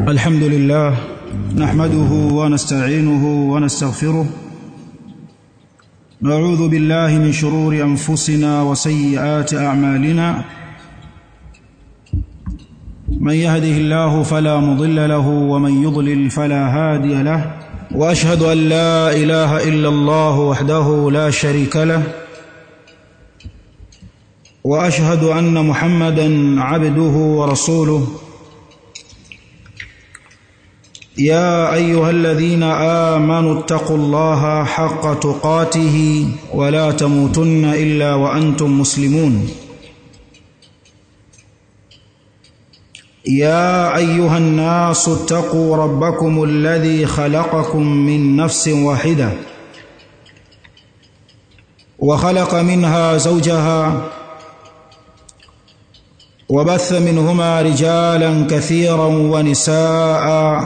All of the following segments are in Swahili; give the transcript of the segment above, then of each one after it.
الحمد لله نحمده ونستعينه ونستغفره نعوذ بالله من شرور انفسنا وسيئات اعمالنا من يهده الله فلا مضل له ومن يضلل فلا هادي له واشهد ان لا اله الا الله وحده لا شريك له واشهد ان محمدا عبده ورسوله يا ايها الذين امنوا اتقوا الله حق تقاته ولا تموتن الا وانتم مسلمون يا ايها الناس اتقوا ربكم الذي خلقكم من نفس واحده وخلق منها زوجها وبث منهما رجالا كثيرا ونساء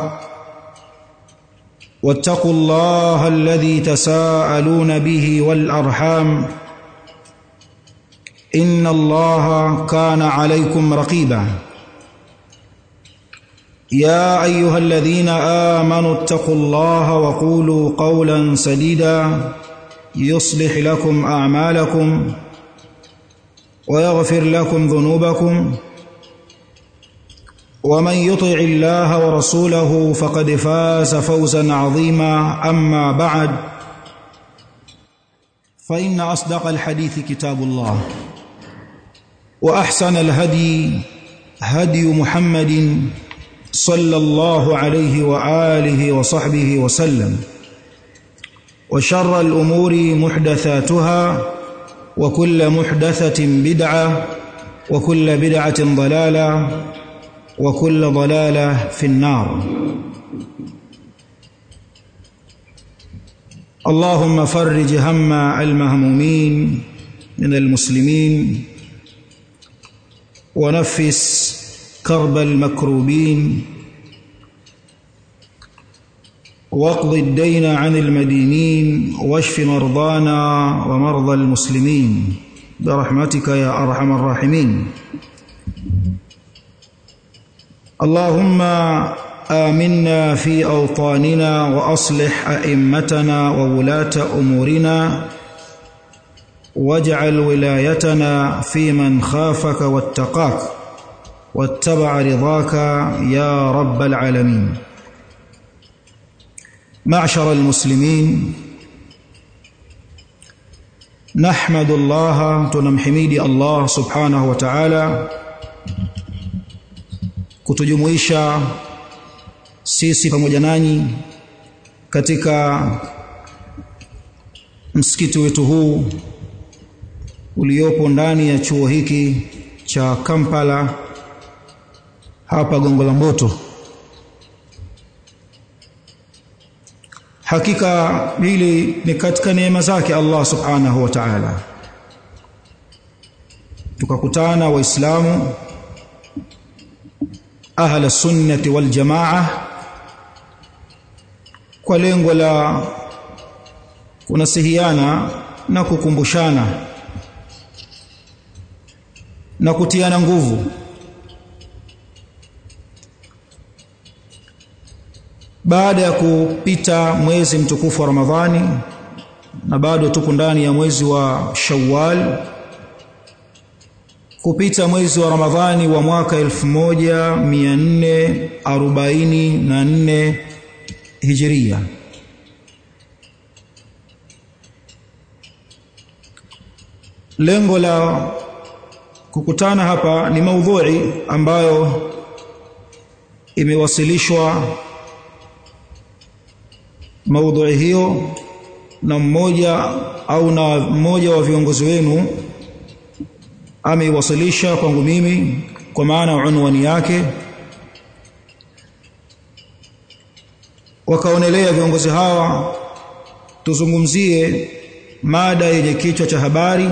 واتقوا الله الذي تساءلون به والارحام ان الله كان عليكم رقيبا يا ايها الذين امنوا اتقوا الله وقولوا قولا سديدا يصلح لكم اعمالكم ويغفر لكم ذنوبكم ومن يطع الله ورسوله فقد فاز فوزا عظيما اما بعد فان اصدق الحديث كتاب الله واحسن الهدي هدي محمد صلى الله عليه واله وصحبه وسلم وشر الامور محدثاتها وكل محدثه بدعه وكل بدعه ضلاله وكل ضلاله في النار اللهم فرج هم المهمومين من المسلمين ونفس كرب المكروبين واقض الدين عن المدينين واشف مرضانا ومرضى المسلمين برحمتك يا ارحم الراحمين اللهم آمنا في أوطاننا وأصلح أئمتنا وولاة أمورنا واجعل ولايتنا في من خافك واتقاك واتبع رضاك يا رب العالمين معشر المسلمين نحمد الله تنمحميد الله سبحانه وتعالى kutujumuisha sisi pamoja nanyi katika msikiti wetu huu uliopo ndani ya chuo hiki cha Kampala hapa Gongo la Mboto. Hakika hili ni katika neema zake Allah Subhanahu wa Ta'ala. Tukakutana Waislamu ahla sunnati wal jamaa kwa lengo la kunasihiana na kukumbushana na kutiana nguvu baada ya kupita mwezi mtukufu wa Ramadhani na bado tuko ndani ya mwezi wa Shawwal kupita mwezi wa Ramadhani wa mwaka 1444 Hijria lengo la kukutana hapa ni maudhui ambayo imewasilishwa maudhui hiyo na mmoja au na mmoja wa viongozi wenu ameiwasilisha kwangu mimi kwa maana unwani yake wakaonelea viongozi hawa tuzungumzie mada yenye kichwa cha habari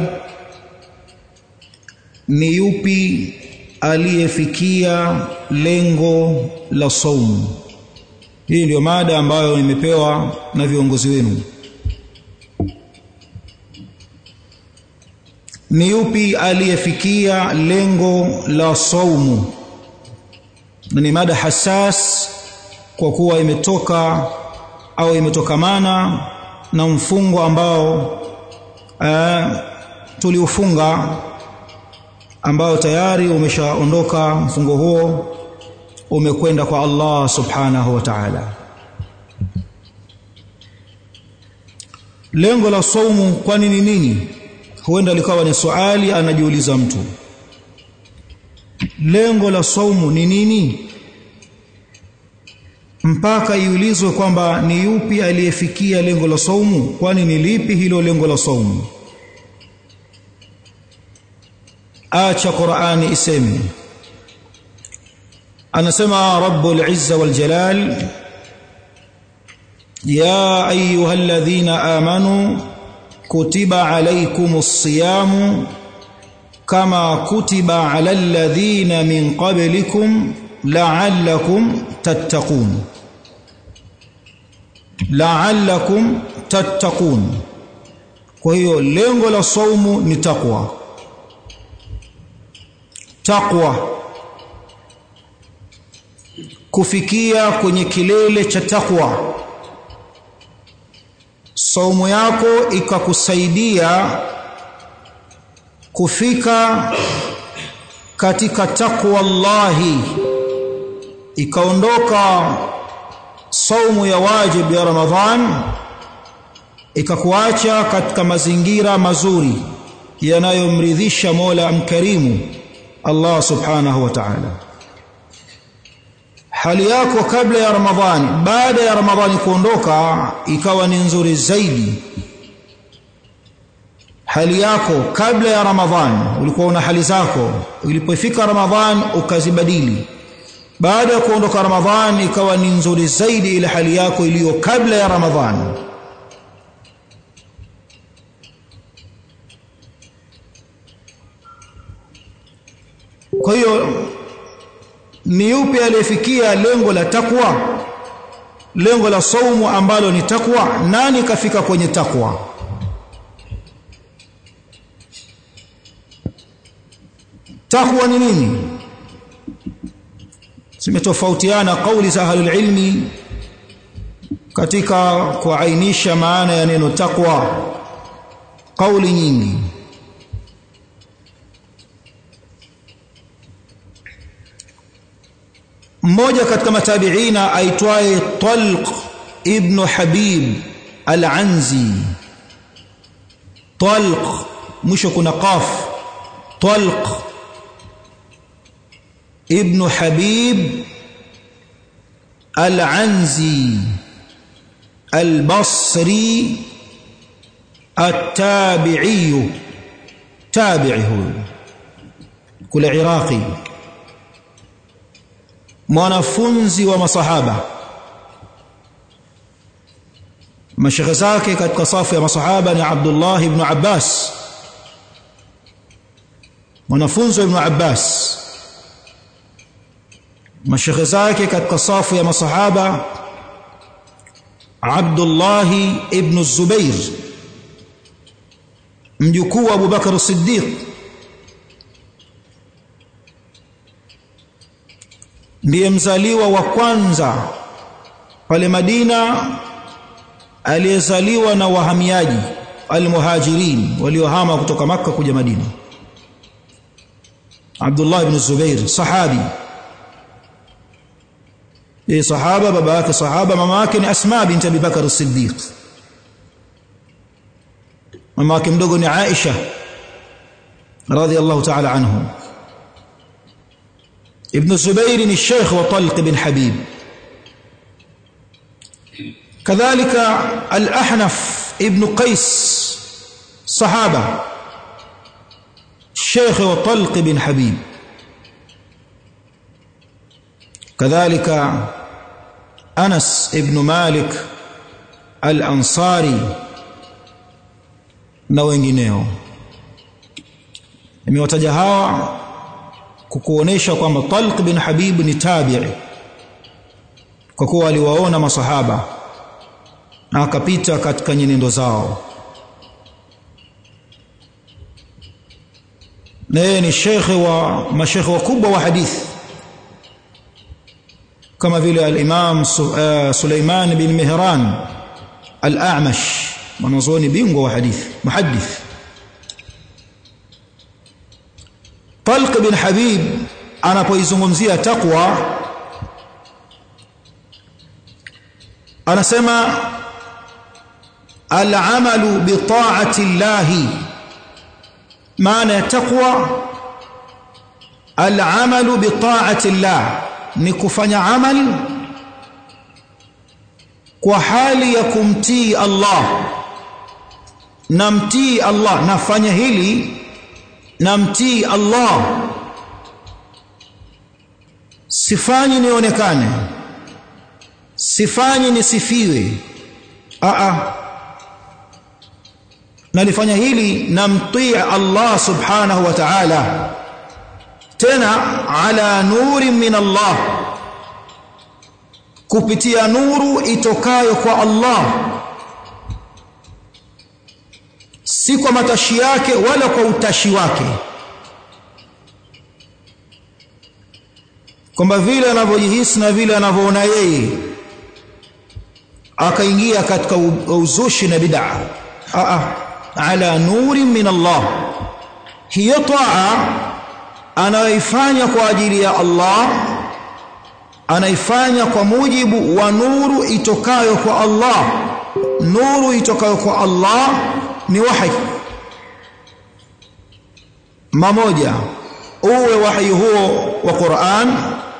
ni yupi aliyefikia lengo la saumu hii ndiyo mada ambayo nimepewa na viongozi wenu ni yupi aliyefikia lengo la saumu na ni mada hasas kwa kuwa imetoka au imetokamana na mfungo ambao uh, tuliufunga ambao tayari umeshaondoka mfungo huo umekwenda kwa Allah subhanahu wa ta'ala lengo la saumu kwani ni nini huenda likawa ni swali anajiuliza mtu lengo la saumu ni nini mpaka iulizwe kwamba ni yupi aliyefikia lengo la saumu kwani ni lipi hilo lengo la saumu acha Qur'ani iseme anasema rabbul izza wal jalal ya ayyuhalladhina amanu kutiba alaykumus siyamu kama kutiba alal ladhina min qablikum la'allakum tattaqun la'allakum tattaqun kwa hiyo lengo la saumu ni takwa takwa kufikia kwenye kilele cha takwa saumu yako ikakusaidia kufika katika takwa Allahi ikaondoka saumu ya wajib ya Ramadhan ikakuacha katika mazingira mazuri yanayomridhisha Mola mkarimu Allah subhanahu wa ta'ala hali yako kabla ya Ramadhani baada ya Ramadhani kuondoka ikawa ni nzuri zaidi hali yako kabla ya Ramadhani ulikuwa una hali zako ilipofika Ramadhani ukazibadili baada ya kuondoka Ramadhani ikawa ni nzuri zaidi ile hali yako iliyo kabla ya Ramadhani kwa hiyo ni yupi aliyefikia lengo la takwa lengo la saumu ambalo ni takwa nani kafika kwenye takwa takwa ni nini zimetofautiana kauli za ahlul ilmi katika kuainisha maana ya neno takwa kauli nyingi mmoja katika matabiina aitwaye Talq ibn Habib al-Anzi Talq mwisho kuna qaf Talq ibn Habib al-Anzi al-Basri التابعي تابعي هو كل عراقي mwanafunzi wa masahaba mashekhe zake katika safu ya masahaba ni Abdullah ibn Abbas mwanafunzi wa ibn Abbas mashekhe zake katika safu ya masahaba Abdullah ibn Zubair mjukuu wa Abu Bakar Siddiq ndiye mzaliwa wa kwanza pale Madina aliyezaliwa na wahamiaji almuhajirin waliohama kutoka maka kuja Madina Abdullah ibn Zubair sahabi yeye sahaba baba yake sahaba mama yake ni Asma binti Abi Bakar as-Siddiq mama yake mdogo ni Aisha radhiyallahu ta'ala anhu ابن الزبير الشيخ وطلق بن حبيب كذلك الأحنف ابن قيس صحابة الشيخ وطلق بن حبيب كذلك أنس ابن مالك الأنصاري na wengineo nimewataja hawa kukuonesha kwamba Talq bin Habib ni tabi'i kwa kuwa aliwaona masahaba na akapita katika nyenendo zao na yeye ni shekhe wa mashekhe wakubwa wa hadithi kama vile al-Imam Suleiman bin Mihran al-A'mash mwanazuoni bingwa wa hadithi muhaddith Talq bin Habib anapoizungumzia taqwa anasema al-amalu bi ta'ati Allah maana ya taqwa al-amalu bi ta'ati Allah ni kufanya amal kwa hali ya kumtii Allah namtii Allah nafanya hili namtii Allah sifanyi nionekane sifanyi nisifiwe a a nalifanya hili namtii Allah subhanahu wa ta'ala tena ala nuri min Allah kupitia nuru itokayo kwa Allah si kwa matashi yake wala kwa utashi wake kwamba vile anavyojihisi na vile anavyoona yeye akaingia katika uzushi na bid'a a ala nuri min Allah hiyo taa anayoifanya kwa ajili ya Allah anaifanya kwa mujibu wa nuru itokayo kwa Allah nuru itokayo kwa Allah ni wahi mamoja uwe wahi huo wa Qur'an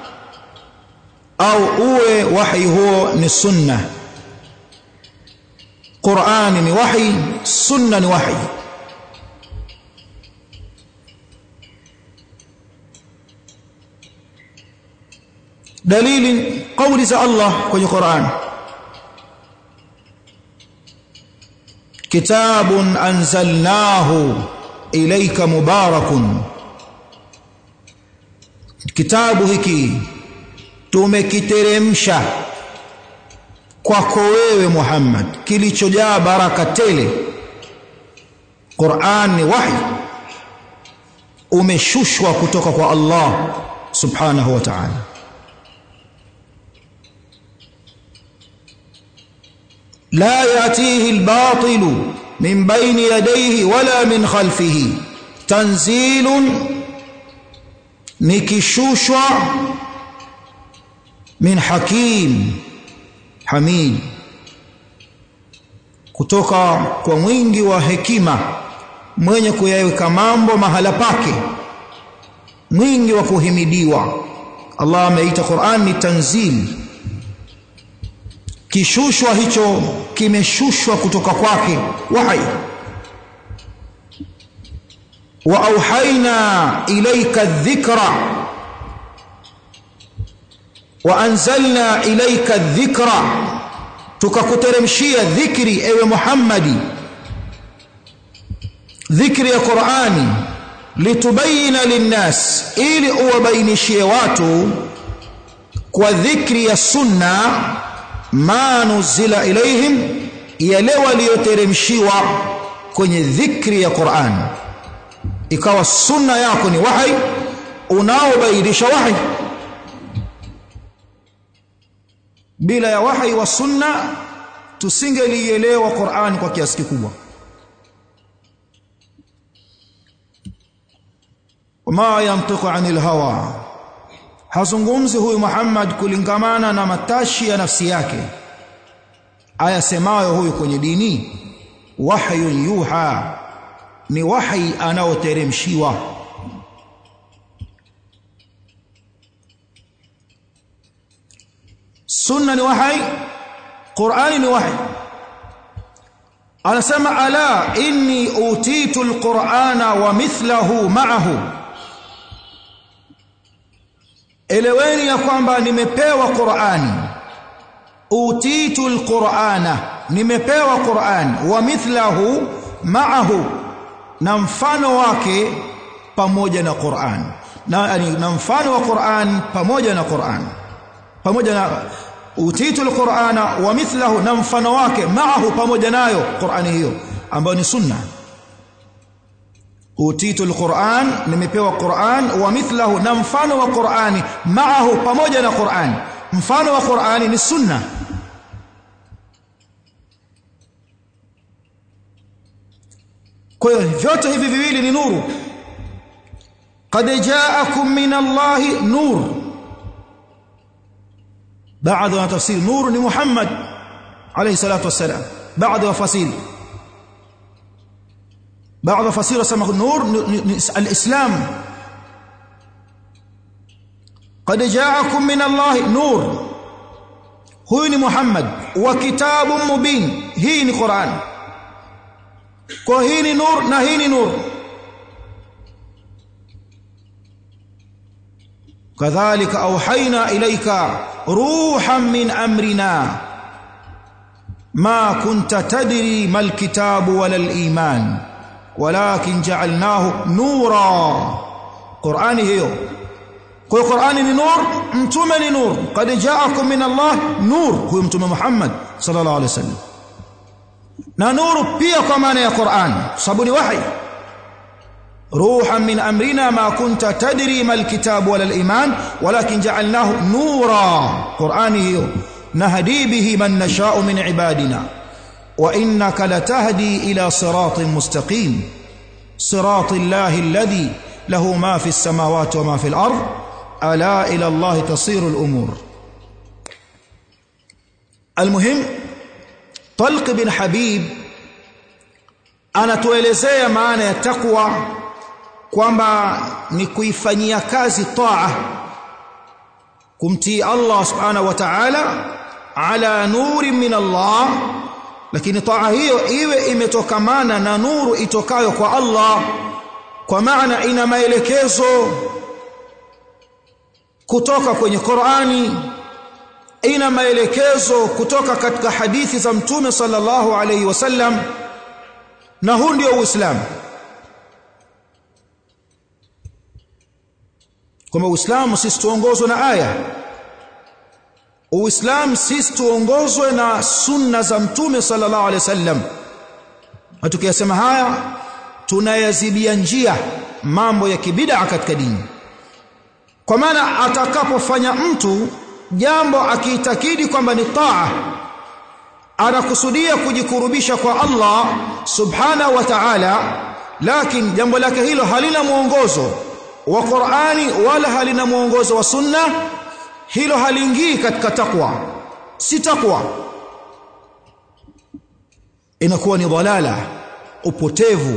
au uwe wahi huo ni sunna Qur'ani ni wahi sunna ni wahi dalili kauli za Allah kwenye Qur'an kitabun anzalnahu ilayka mubarakun kitabu hiki tumekiteremsha kwako wewe Muhammad kilichojaa baraka tele Qur'an ni wahi umeshushwa kutoka kwa Allah subhanahu wa ta'ala لا ياتيه الباطل من بين يديه ولا من خلفه تنزيل نكشوشwa min hakim hamid kutoka kwa mwingi wa hekima mwenye kuyaweka mambo mahala pake mwingi wa kuhimidiwa Allah ameita Qur'an ni tanzil kishushwa hicho kimeshushwa kutoka kwake wahi wa auhaina ilayka dhikra wa anzalna ilayka dhikra tukakuteremshia dhikri ewe Muhammadi dhikri ya Qur'ani litubayina linnas ili uwabainishie watu kwa dhikri ya sunna ma nuzila ilaihim yale walioteremshiwa kwenye dhikri ya Qur'an ikawa sunna yako ni wahi unaobainisha wahi bila ya wahi wa sunna tusingelielewa Qur'an kwa kiasi kikubwa wama yantiqu anil hawa hazungumzi huyu Muhammad kulingamana na matashi ya nafsi yake ayasemayo huyu kwenye dini wahyun yuha ni wahi anaoteremshiwa sunna ni wahi qurani ni wahi anasema ala inni utitu alqur'ana wa mithlahu ma'ahu eleweni ya kwamba nimepewa qur'ani utitu alqur'ana nimepewa qur'an wa mithlahu ma'ahu na mfano wake pamoja na qur'an na, na mfano wa qur'an pamoja na qur'an pamoja na utitu alqur'ana wa mithlahu na mfano wake maahu pamoja nayo qur'ani hiyo ambayo ni sunna utitu alquran nimepewa quran wa mithlahu na mfano wa qurani maahu pamoja na quran mfano wa Qur'ani ni sunna kwa hiyo vyote hivi viwili ni nuru qad ja'akum min Allahi nur baadhi wa tafsiri nur ni Muhammad alayhi salatu wassalam baadhi wa fasiri baadhi wa fasiri wasema nur al-islam qad ja'akum min Allahi nur huyu ni Muhammad wa kitabun mubin hii ni Qur'an kwa hii ni nur na hii ni nur kadhalika auhaina ilaika ruhan min amrina ma kunta tadri mal kitabu wala al iman walakin ja'alnahu nura qur'ani hiyo kwa qur'ani ni nur mtume ni nur qad ja'akum min allah nur huyo mtume muhammad sallallahu alaihi wasallam na nuru pia kwa maana ya Qur'an sababu ni wahi ruhan min amrina ma kunta tadri mal kitab wala al-iman walakin ja'alnahu nura Qur'ani hiyo nahdi bihi man nasha'u min ibadina wa innaka latahdi ila siratin mustaqim siratil lahi alladhi lahu ma fi as-samawati wa ma fi al-ard ala ila Allah tasiru al-umur المهم Talq bin Habib anatuelezea maana ya takwa kwamba ni kuifanyia kazi taa kumtii Allah subhanahu wa ta'ala ala nuri min Allah lakini taa hiyo iwe imetokamana na nuru itokayo kwa Allah kwa maana ina maelekezo kutoka kwenye Qur'ani ina maelekezo kutoka katika hadithi za mtume sallallahu alayhi wasallam na huu ndio uislamu kwamba uislamu sisi tuongozwe na aya uislamu sisi tuongozwe na sunna za mtume sallallahu alayhi wasallam na tukiyasema haya tunayazibia njia mambo ya kibid'a katika dini kwa maana atakapofanya mtu jambo akiitakidi kwamba ni taa anakusudia kujikurubisha kwa Allah subhanahu wa ta'ala lakini jambo lake hilo halina mwongozo wa Qur'ani wala halina mwongozo wa sunna hilo haliingii katika takwa si takwa inakuwa ni dhalala upotevu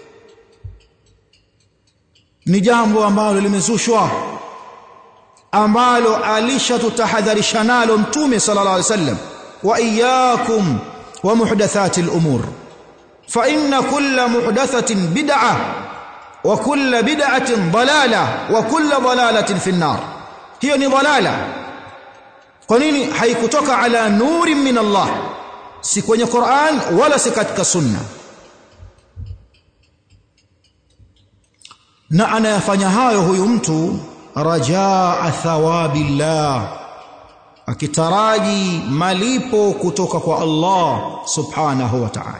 ni jambo ambalo limezushwa ambalo alishatutahadharisha nalo mtume sallallahu alaihi wasallam wa iyyakum wa muhdathati al-umur fa inna kulla muhdathatin bid'ah wa kulla bid'atin dalalah wa kulla dalalatin fi an-nar hiyo ni dalala kwa nini haikutoka ala nuri min Allah si kwenye Qur'an wala si katika sunna na anayafanya hayo huyu mtu rajaa thawabillah akitaraji malipo kutoka kwa Allah subhanahu wa ta'ala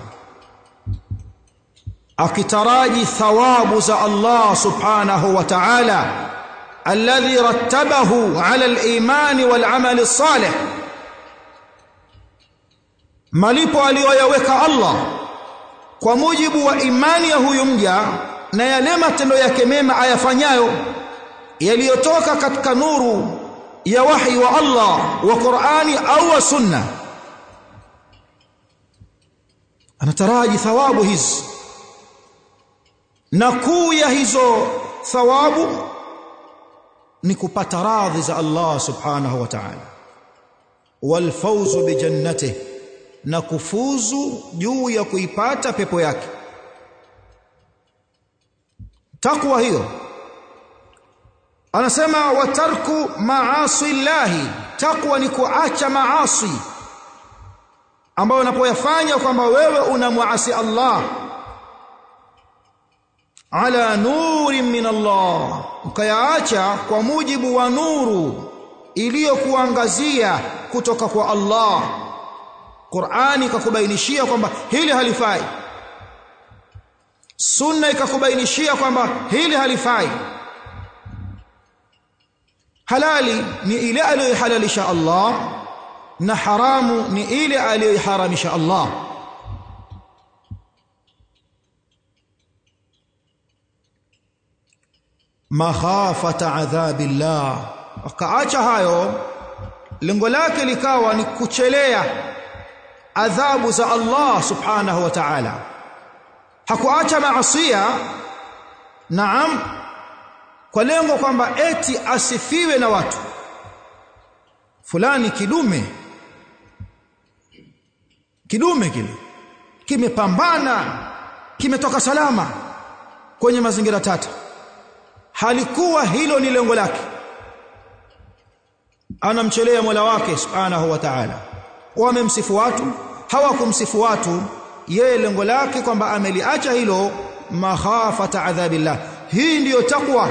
akitaraji thawabu za Allah subhanahu wa ta'ala alladhi rattabahu ala al-iman wal amal as-salih malipo aliyoyaweka Allah kwa mujibu wa imani ya huyu mja na yale matendo yake mema ayafanyayo yaliyotoka katika nuru ya wahi wa Allah wa Qur'ani au wa sunna anataraji thawabu hizi na kuu ya hizo thawabu ni kupata radhi za Allah subhanahu wa ta'ala wal fawzu bi jannatihi na kufuzu juu ya kuipata pepo yake takwa hiyo anasema watarku maasi llahi takwa ni kuacha maasi ambayo unapoyafanya kwamba wewe unamwasi Allah ala nuri min Allah ukayaacha kwa mujibu wa nuru iliyokuangazia kutoka kwa Allah Qur'ani ikakubainishia kwamba hili halifai Sunna ikakubainishia kwamba hili halifai halali ni ile aliyohalalisha Allah na haramu ni ile aliyoharamisha Allah makhafata adhabillah akaacha hayo lengo lake likawa ni kuchelea adhabu za Allah subhanahu wa ta'ala hakuacha maasiya naam kwa lengo kwamba eti asifiwe na watu fulani kidume kidume kile kimepambana kimetoka salama kwenye mazingira tata halikuwa hilo ni lengo lake anamchelea Mola wake subhanahu wa ta'ala wamemsifu watu hawakumsifu watu yeye lengo lake kwamba ameliacha hilo makhafata adhabillah hii ndiyo takwa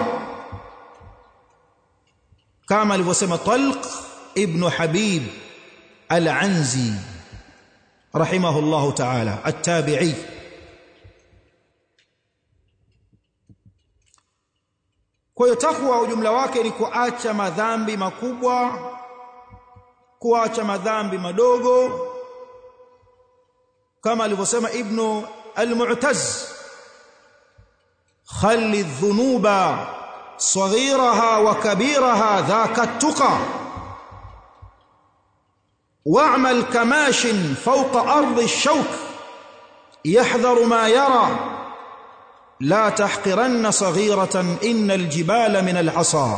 kama alivyosema Talq ibn Habib al-Anzi rahimahullahu ta'ala at-tabi'i Kwa hiyo takwa ujumla wake ni kuacha madhambi makubwa, kuacha madhambi madogo, kama alivyosema Ibn al-Mu'taz, khalli dhunuba saghiraha wa kabiraha dhaka tuqa wa'mal kamashin fawqa ardi ash-shawk yahdharu ma yara لا تحقرن صغيرة إن الجبال من العصا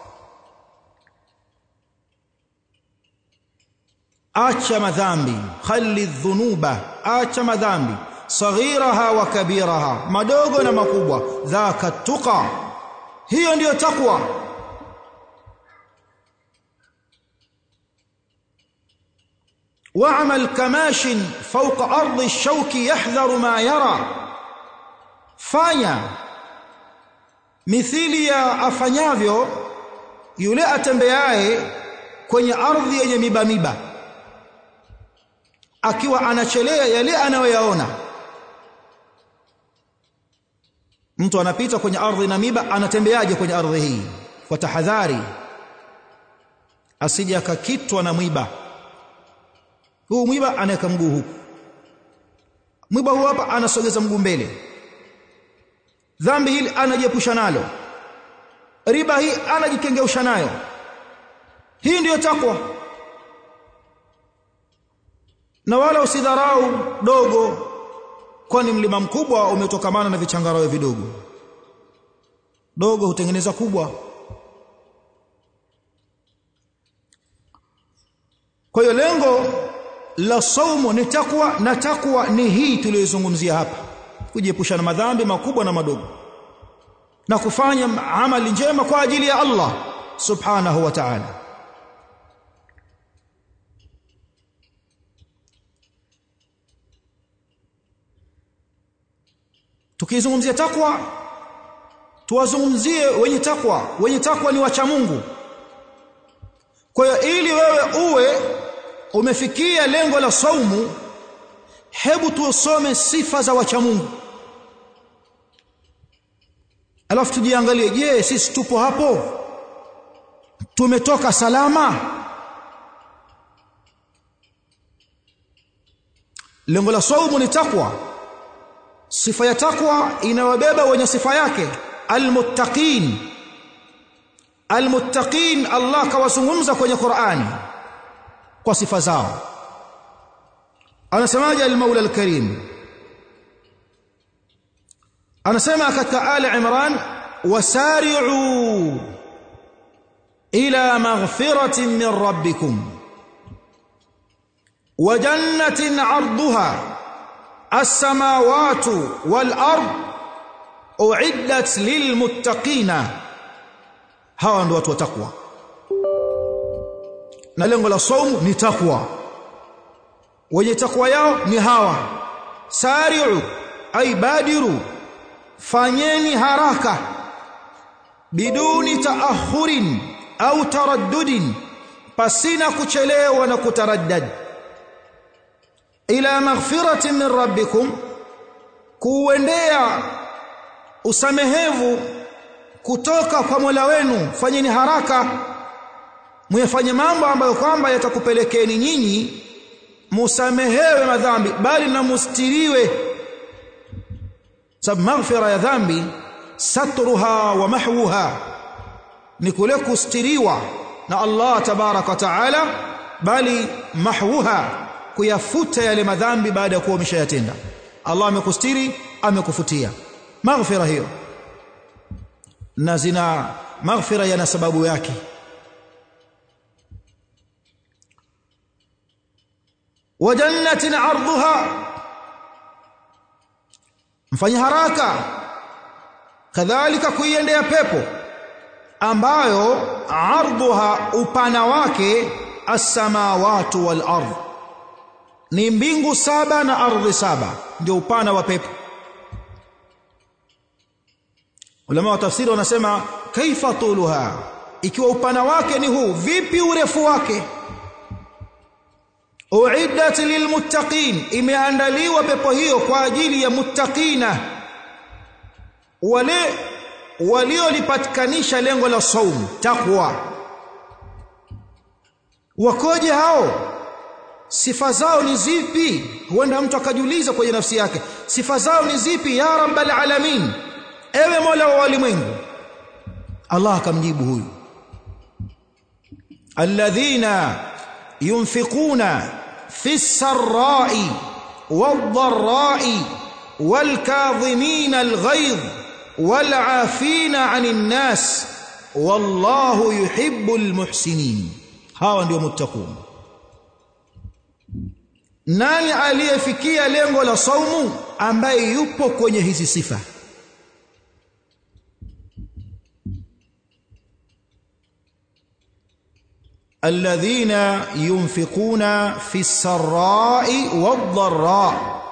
acha madhambi khali dhunuba acha madhambi saghiraha wa kabiraha madogo na makubwa dhaka tuqa hiyo ndiyo takwa wa'mal kamashin fawqa ardi ash-shawki yahdharu ma yara fanya mithili ya afanyavyo yule atembeaye kwenye ardhi yenye miba miba akiwa anachelea yale anayoyaona mtu anapita kwenye ardhi na miba anatembeaje kwenye ardhi hii kwa tahadhari asije akakitwa na mwiba huu mwiba anaweka mguu huku mwiba huu hapa anasogeza mguu mbele dhambi hili anajiepusha nalo riba hii anajikengeusha nayo hii ndiyo takwa na wala usidharau dogo kwani mlima mkubwa umetokamana na vichangarawe vidogo dogo hutengeneza kubwa kwa hiyo lengo la saumu ni takwa na takwa ni hii tuliyozungumzia hapa kujiepusha na madhambi makubwa na madogo na kufanya amali njema kwa ajili ya Allah subhanahu wa ta'ala tukizungumzia takwa tuwazungumzie wenye takwa wenye takwa ni wacha Mungu kwa hiyo ili wewe uwe umefikia lengo la saumu hebu tusome sifa za wacha Mungu alafu tujiangalie je sisi tupo hapo tumetoka salama lengo la saumu ni takwa sifa ya takwa inawabeba wenye sifa yake almuttaqin almuttaqin Allah kawazungumza kwenye Qur'ani kwa sifa zao anasemaje al-Maula al-Karim anasema katika Ali Imran wasari'u ila maghfiratin min rabbikum wa jannatin 'arduha as-samawati wal-ard u'iddat lilmuttaqina hawa ndio watu wa takwa na lengo la saumu ni takwa wenye takwa yao ni hawa sari'u ay badiru fanyeni haraka biduni taakhurin au taraddudin pasina kuchelewa na kutaraddad ila maghfiratin min rabbikum kuendea usamehevu kutoka kwa Mola wenu fanyeni haraka muyafanye mambo ambayo kwamba yatakupelekeni nyinyi musamehewe madhambi bali na mustiriwe sababu maghfira ya dhambi satruha wa mahwuha ni kule kustiriwa na Allah tabaraka wa taala bali mahwuha kuyafuta yale madhambi baada ya kuwa umeshayatenda Allah amekustiri amekufutia maghfira hiyo na zina maghfira yana sababu yake wa jannatin arduha mfanye haraka kadhalika kuiendea pepo ambayo ardhuha upana wake as-samawati wal ardh ni mbingu saba na ardhi saba ndio upana wa pepo ulama wa tafsiri wanasema kaifa tuluha ikiwa upana wake ni huu vipi urefu wake uiddat lilmuttaqin imeandaliwa pepo hiyo kwa ajili ya muttaqina wale waliolipatikanisha lengo la saum takwa wakoje hao sifa zao ni zipi huenda mtu akajiuliza kwenye nafsi yake sifa zao ni zipi ya rabbal alamin ewe mola wa walimwengu Allah akamjibu huyu alladhina yunfiquna fi sarra'i wadh-dharra'i wal-kadhimina al-ghayz wal-'afina 'anil nas wallahu yuhibbul muhsinin hawa ndio muttaqun nani aliyefikia lengo la saumu ambaye yupo kwenye hizi sifa الذين ينفقون في السراء والضراء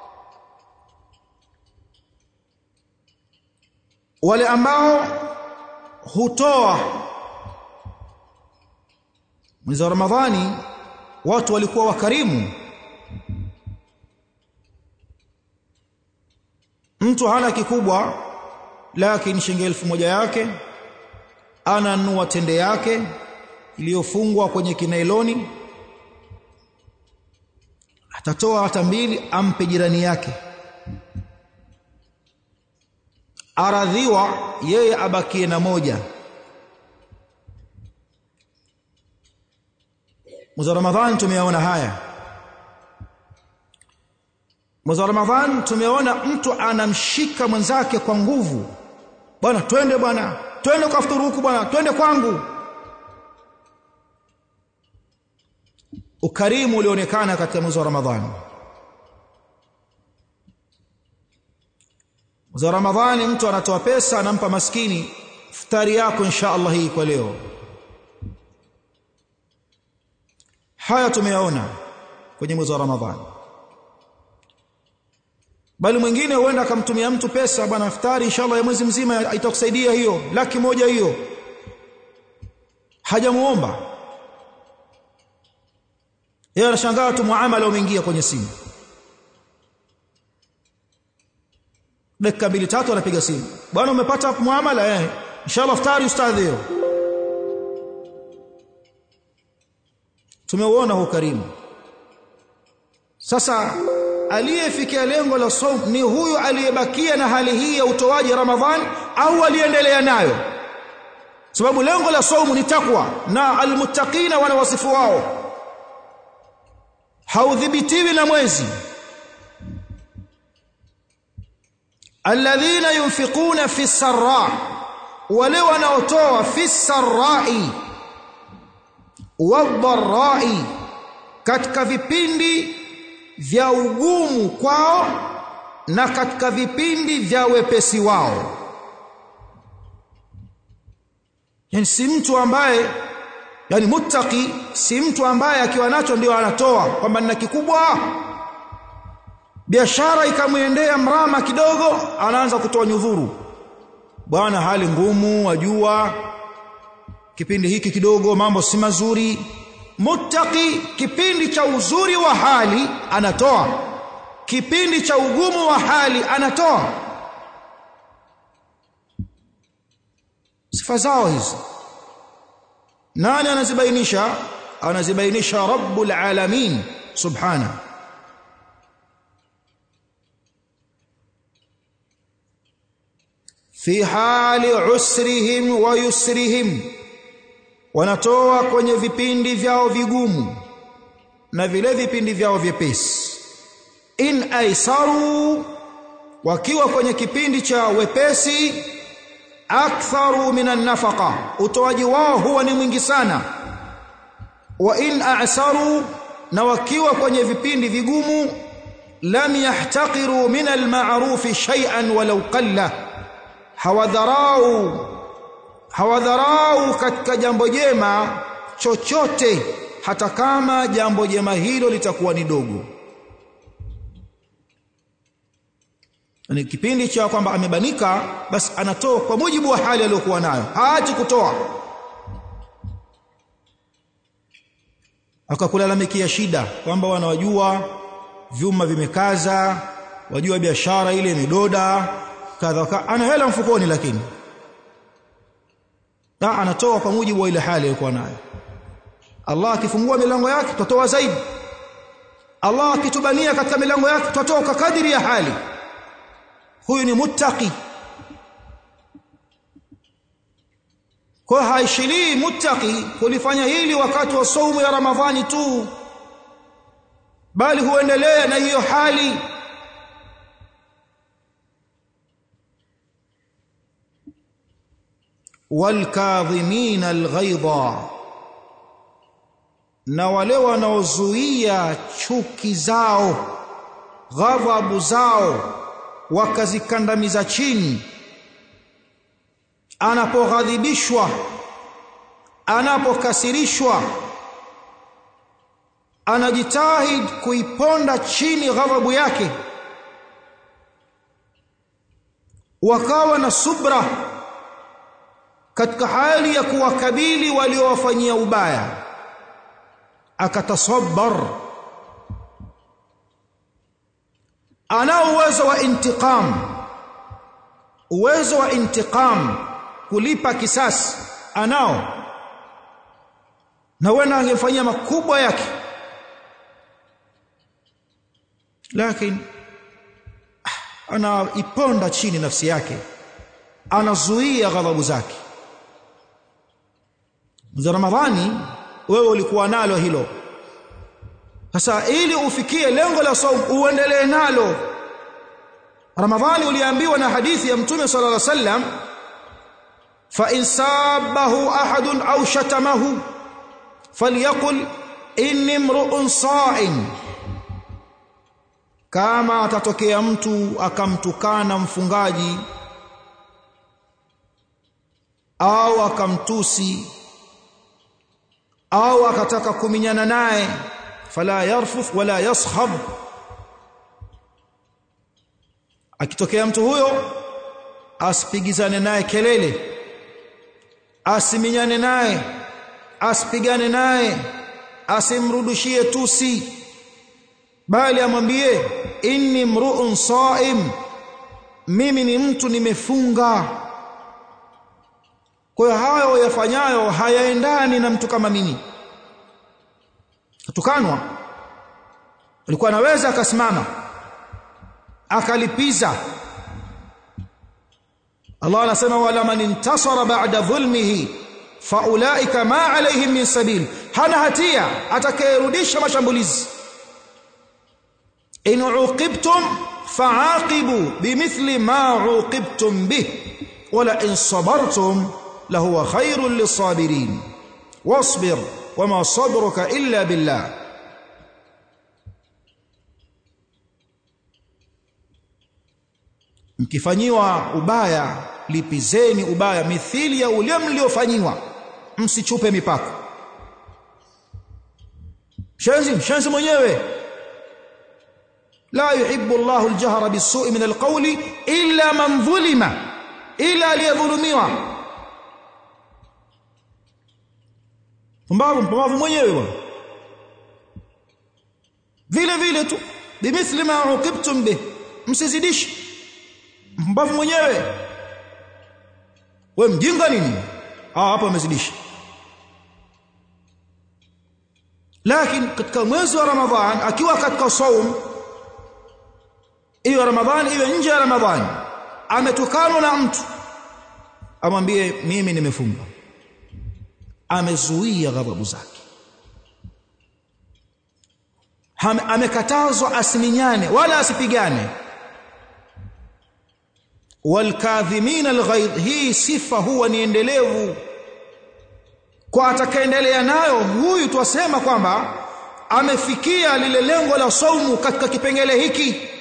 wale ambao hutoa mwezi wa ramadhani watu walikuwa wakarimu mtu hana kikubwa lakini shilingi elfu moja yake ananunua tende yake iliyofungwa kwenye kinailoni atatoa hata mbili ampe jirani yake aradhiwa yeye abakie na moja mwezi wa ramadhani tumeona haya mwezi wa ramadhani tumeona mtu anamshika mwenzake kwa nguvu bwana twende bwana twende kwa futuru huku bwana twende kwangu ukarimu ulionekana katika mwezi wa ramadhani mwezi wa ramadhani mtu anatoa pesa anampa maskini futari yako insha Allah hii kwa leo haya tumeyaona kwenye mwezi wa ramadhani bali mwingine huenda akamtumia mtu pesa bwana iftari inshallah ya mwezi mzima itakusaidia hiyo laki moja hiyo hajamuomba yeye anashangaa tu muamala umeingia kwenye simu dakika mbili tatu anapiga simu bwana umepata muamala eh inshallah iftari ustadhi hiyo tumeuona huu karimu sasa aliyefikia lengo la saum ni huyu aliyebakia na hali hii ya utoaji Ramadhan au aliendelea nayo sababu lengo la saumu ni takwa na almuttaqina wana wasifu wao haudhibitiwi na mwezi alladhina yunfiquna fi sarra wale wanaotoa fi sarrai wadharai katika vipindi vya ugumu kwao na katika vipindi vya wepesi wao yani si mtu ambaye yani muttaqi si mtu ambaye akiwa nacho ndio anatoa kwamba nina kikubwa biashara ikamwendea mrama kidogo anaanza kutoa nyudhuru bwana hali ngumu wajua kipindi hiki kidogo mambo si mazuri muttaqi kipindi cha uzuri wa hali anatoa kipindi cha ugumu wa hali anatoa sifa zao hizi nani anazibainisha anazibainisha rabbul alamin subhana fi hali usrihim wa yusrihim wanatoa kwenye vipindi vyao vigumu na vile vipindi vyao vyepesi in aisaru wakiwa kwenye kipindi cha wepesi aktharu minan nafaqa utoaji wao huwa ni mwingi sana wa in a'saru na wakiwa kwenye vipindi vigumu lam yahtaqiru min al-ma'ruf shay'an walau qalla hawadharau hawadharau katika jambo jema chochote hata kama jambo jema hilo litakuwa ni dogo ni kipindi cha kwamba amebanika basi anatoa kwa mujibu wa hali aliyokuwa nayo haachi kutoa akakulalamikia shida kwamba wanawajua vyuma vimekaza wajua biashara ile imedoda kadha ana hela mfukoni lakini na anatoa kwa mujibu wa ile hali aliyokuwa nayo Allah akifungua milango yake tutatoa zaidi Allah akitubania katika milango yake tutatoa kwa kadiri ya hali huyu ni muttaqi kwa haishilii muttaqi kulifanya hili wakati wa saumu ya ramadhani tu bali huendelea na hiyo hali والكاظمين الغيظ na wale wanaozuia chuki zao ghadhabu zao wakazikandamiza chini anapoghadhibishwa anapokasirishwa anajitahid kuiponda chini ghadhabu yake wakawa na subra katika hali ya kuwakabili waliowafanyia ubaya akatasabbar ana uwezo wa intiqam uwezo wa intiqam kulipa kisasi anao na wena angemfanyia makubwa yake lakini anaiponda chini nafsi yake anazuia ghadhabu zake za Ramadhani wewe ulikuwa nalo hilo sasa ili ufikie lengo la saum uendelee nalo Ramadhani uliambiwa na hadithi ya Mtume sallallahu alaihi wasallam fa in sabahu ahadun au shatamahu falyaqul inni mru'un sa'im kama atatokea mtu akamtukana mfungaji au akamtusi au akataka kuminyana naye fala yarfuth wala yaskhab akitokea mtu huyo asipigizane naye kelele asiminyane naye asipigane naye asimrudishie tusi bali amwambie inni mru'un sa'im mimi ni mtu nimefunga kwa hiyo hayo yafanyayo hayaendani na mtu kama mimi kutukanwa alikuwa anaweza akasimama akalipiza Allah anasema wala man intasara ba'da dhulmihi faulaika ma alaihim min sabil hana hatia atakayerudisha mashambulizi in uqibtum fa'aqibu bimithli ma uqibtum bih wala in sabartum lahuwa khairul lisabirin wasbir wama sabruka illa billah mkifanyiwa ubaya lipizeni ubaya mithili ya ule mliofanyiwa msichupe mipaka shenzi shenzi mwenyewe la yuhibbu Allahu al-jahra bis-su'i min al-qawli illa man dhulima ila aliyadhulumiwa mpumbavu mpumbavu mwenyewe bwana vile vile tu bimithli ma uqibtum bih msizidishi mpumbavu mwenyewe we mjinga nini ah hapo amezidisha lakini katika mwezi wa ramadhan akiwa katika saum hiyo ramadhani iwe nje ya ramadhani ametukanwa na mtu amwambie mimi nimefunga amezuia ghadhabu zake amekatazwa asiminyane wala asipigane walkadhimin alghaidh hii sifa huwa ni endelevu kwa atakaendelea nayo huyu twasema kwamba amefikia lile lengo la saumu katika kipengele hiki